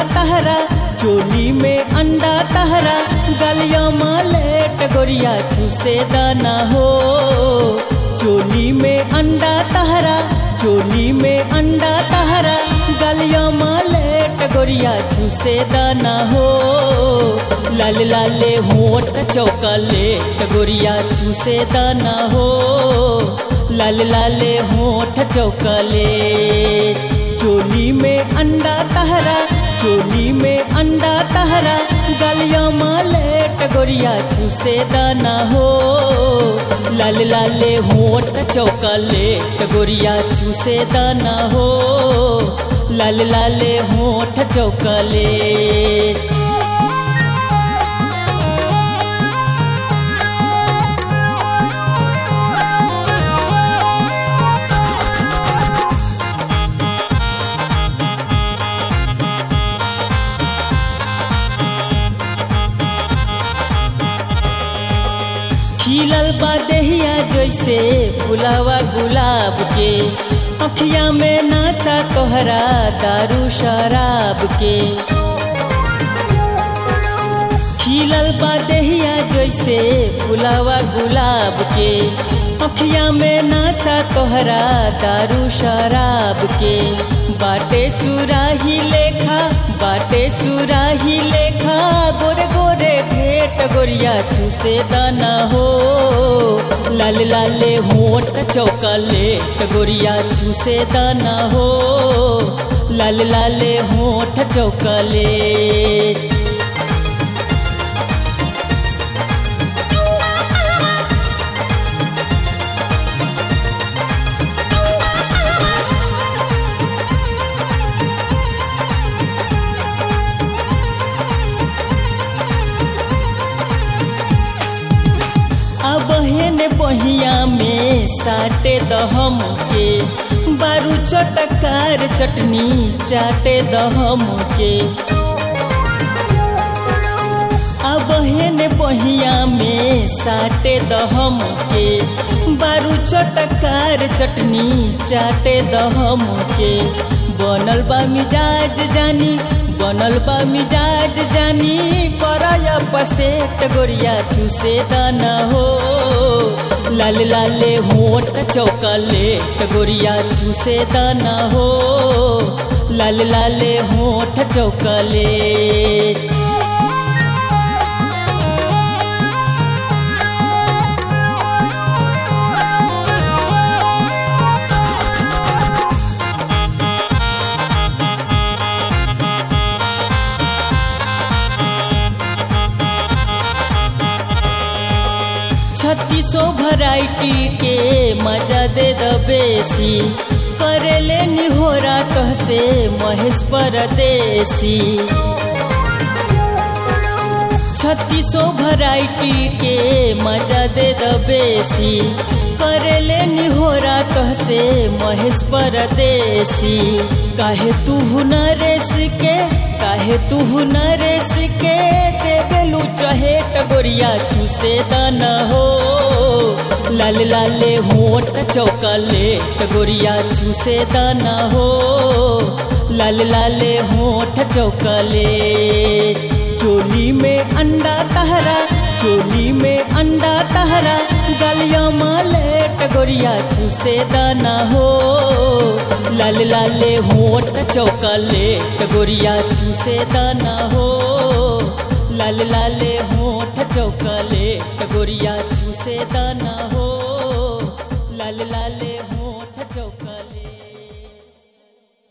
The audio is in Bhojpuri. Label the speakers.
Speaker 1: तहरा चोली में अंडा तहरा गलिया मालेट गोरिया चूसे दाना हो चोली में अंडा तहरा चोली में अंडा तहरा गलिया मालेट गोरिया चूसे दाना हो लाल लाले होट चौकलेट गोरिया चूसे दाना हो लाल लाले होठ चौकले चोली में अंडा तहरा चोली में अंडा तहरा गलिया मालेट गोरिया चूसे दाना हो लाल लाले होठ चौकलेट गोरिया चूसे दाना हो लाल लाले होठ चौकले खिलल बा देहिया जैसे फुलावा गुलाब के अखिया में नासा तोहरा दारू शराब के खिलल बा देहिया जैसे फुलावा गुलाब के अखिया में नासा तोहरा दारू शराब के बाटे सुराही लेखा बाटे सुराही लेखा गोरे गोरे भेट गोरिया चूसे दाना हो लाल लाले होट चौकलेट गोरिया चूसे दाना हो लाल लाले होठ चौकलेट बहन बहिया में साटे दहम के बारू चटकार चटनी चाटे दहम के बहन बहिया में साटे दहम के बारू चटकार चटनी चाटे दहम के बनल बा मिजाज जानी बनल बा मिजाज जानी करया पसेट गोरिया चूसे दाना हो लाल लाले होट चौकलेट गोरिया चूसे दाना हो लाल लाले होठ चौकलेट छत्तीसो वैरायटी के मजा दे द बेसी करेले निहोरा तहसे महेश परदेसी छत्तीसो वैरायटी के मजा दे द बेसी करेले निहोरा तहसे महेश परदेसी काहे तू नरेश के काहे तू नरेश के देबेलू चहेट गोरिया चूसे दाना हो लाल लाले होट चौकलेट गोरिया चूसे दाना हो लाल लाले होठ चौकले चोली में अंडा तहरा चोली में अंडा तहरा गलिया मालेट गोरिया चूसे दाना हो लाल लाले होट चौकलेट गोरिया चूसे दाना हो लाल लाले होठ चौकलेट गोरिया चूसे दाना हो लाल लाले